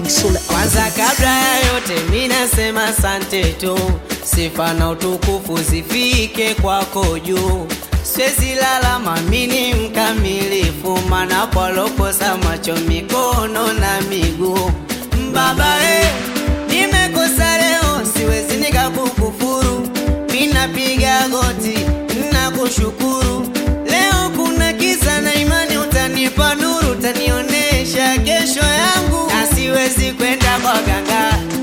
Sule Kwanza kabla ya yote mi nasema asante tu, sifa na utukufu zifike kwako juu. Siwezi lala mamini mkamilifu, mana palokosa macho, mikono na miguu. Baba eh, nimekosa leo, siwezi nikakukufuru, minapiga goti nakushukuru. Leo kuna kisa na imani, utanipa nuru, utanionesha kesho yangu, na siwezi kwenda kwa ganga